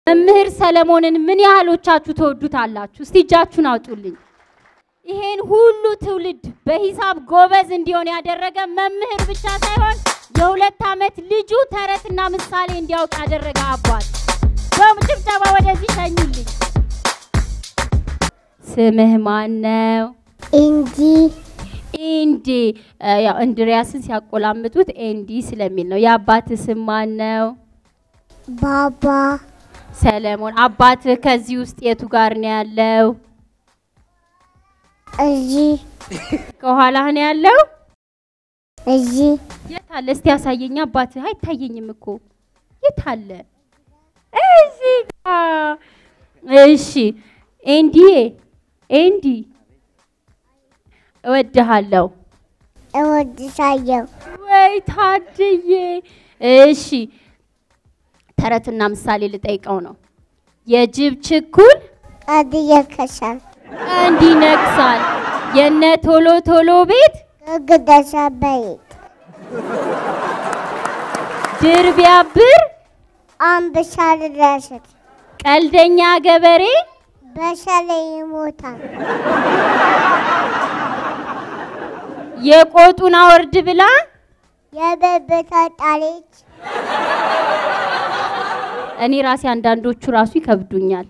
መምህር ሰለሞንን ምን ያህሎቻችሁ ተወዱታላችሁ? እስቲ እጃችሁን አውጡልኝ። ይሄን ሁሉ ትውልድ በሂሳብ ጎበዝ እንዲሆን ያደረገ መምህር ብቻ ሳይሆን የሁለት ዓመት ልጁ ተረትና ምሳሌ እንዲያውቅ ያደረገ አባት። በጭብጨባ ወደዚህ ሸኙልኝ። ስምህ ማን ነው? እንጂ ኤንዲ እ፣ ያው እንድሪያስን ሲያቆላምጡት ኤንዲ ስለሚል ነው። የአባትህ ስም ማን ነው? ባባ ሰለሞን። አባትህ ከዚህ ውስጥ የቱ ጋር ነው ያለው? እዚህ ከኋላህ ነው ያለው? እዚህ የት አለ? እስቲ ያሳየኝ። አባትህ አይታየኝም እኮ የት አለ? እዚህ ጋር። እሺ ኤንዲዬ፣ ኤንዲ እወድሃለሁ። እወድሻለሁ። ወይ ታድዬ። እሺ ተረትና ምሳሌ ልጠይቀው ነው። የጅብ ችኩል ቀድ ይከሻል ቀንድ ይነክሳል። የነ ቶሎ ቶሎ ቤት ግግደሻ በይት ድር ቢያብር አንበሳ ልረስት ቀልደኛ ገበሬ በሸለይ ይሞታል። የቆጡን አወርድ ብላ የበበታ ጣለች እኔ ራሴ አንዳንዶቹ ራሱ ይከብዱኛል።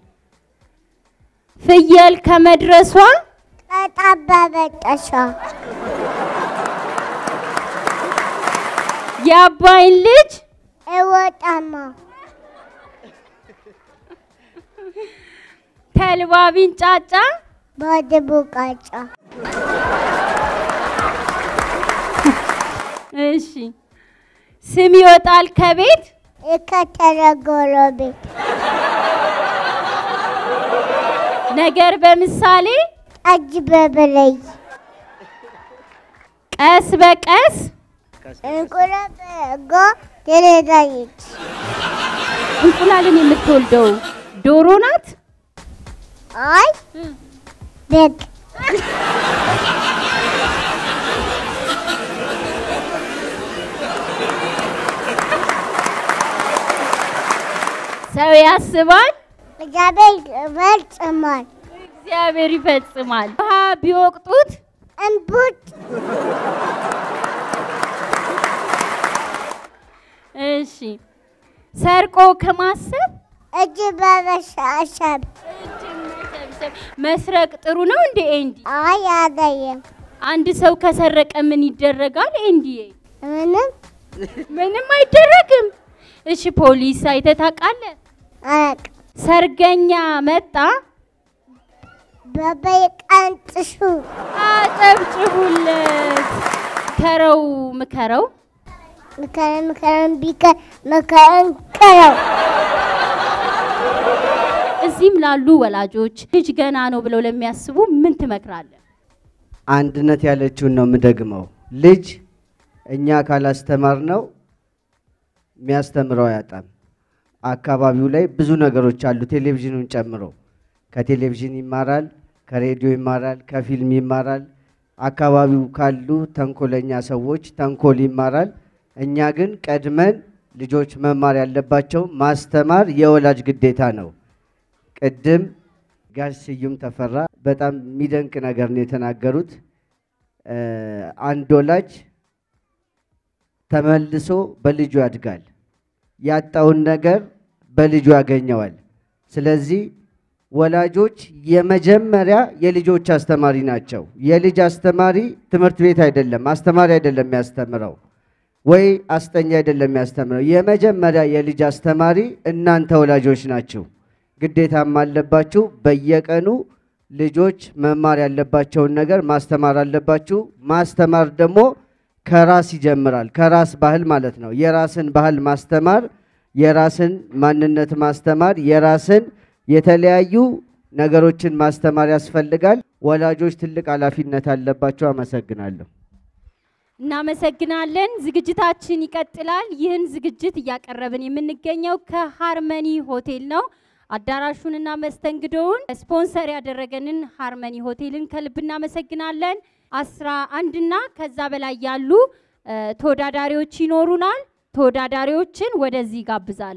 ፍየል ከመድረሷ ቀጣበበጠሻ የአባይን ልጅ እወጣማ ተልባ ቢንጫጫ በድቡቃጫ እሺ ስም ይወጣል ከቤት የከተለ ጎረቤት ነገር በምሳሌ ጠጅ በበለይ ቀስ በቀስ እንቁለ በጎ ትረዳለች እንቁላልን የምትወልደው ዶሮ ናት። አይ በግ ሰው ያስባል፣ እግዚአብሔር ይፈጽማል። እግዚአብሔር ይፈጽማል። ውሃ ቢወቅጡት እንቡጥ እሺ ሰርቆ ከማሰብ እጅ በመሻሸብ መስረቅ ጥሩ ነው እንዴ ኤንዲ? አይ አደየም አንድ ሰው ከሰረቀ ምን ይደረጋል ኤንዲዬ? ምንም ምንም አይደረግም። እሺ ፖሊስ አይተህ ታውቃለህ? አያውቅ ሰርገኛ መጣ፣ በበይቀንጥሱ አጨብጭቡለት። ከረው ምከረው ምከረን ምከረን ቢከ ምከረን ከረው እዚህም ላሉ ወላጆች ልጅ ገና ነው ብለው ለሚያስቡ ምን ትመክራለህ? አንድነት ያለችውን ነው የምደግመው። ልጅ እኛ ካላስተማር ነው የሚያስተምረው አያጣም። አካባቢው ላይ ብዙ ነገሮች አሉ፣ ቴሌቪዥኑን ጨምሮ። ከቴሌቪዥን ይማራል፣ ከሬዲዮ ይማራል፣ ከፊልም ይማራል። አካባቢው ካሉ ተንኮለኛ ሰዎች ተንኮል ይማራል። እኛ ግን ቀድመን ልጆች መማር ያለባቸው ማስተማር የወላጅ ግዴታ ነው። ቅድም ጋሽ ስዩም ተፈራ በጣም የሚደንቅ ነገር ነው የተናገሩት። እ፣ አንድ ወላጅ ተመልሶ በልጁ ያድጋል። ያጣውን ነገር በልጁ ያገኘዋል። ስለዚህ ወላጆች የመጀመሪያ የልጆች አስተማሪ ናቸው። የልጅ አስተማሪ ትምህርት ቤት አይደለም፣ አስተማሪ አይደለም የሚያስተምረው ወይ አስጠኛ አይደለም የሚያስተምረው። የመጀመሪያ የልጅ አስተማሪ እናንተ ወላጆች ናችሁ። ግዴታም አለባችሁ። በየቀኑ ልጆች መማር ያለባቸውን ነገር ማስተማር አለባችሁ። ማስተማር ደግሞ ከራስ ይጀምራል። ከራስ ባህል ማለት ነው። የራስን ባህል ማስተማር፣ የራስን ማንነት ማስተማር፣ የራስን የተለያዩ ነገሮችን ማስተማር ያስፈልጋል። ወላጆች ትልቅ ኃላፊነት አለባቸው። አመሰግናለሁ። እናመሰግናለን። ዝግጅታችን ይቀጥላል። ይህን ዝግጅት እያቀረብን የምንገኘው ከሃርመኒ ሆቴል ነው። አዳራሹንና መስተንግዶውን ስፖንሰር ያደረገንን ሃርመኒ ሆቴልን ከልብ እናመሰግናለን። አስራ አንድና ከዛ በላይ ያሉ እ፣ ተወዳዳሪዎች ይኖሩናል። ተወዳዳሪዎችን ወደዚህ ጋብዛል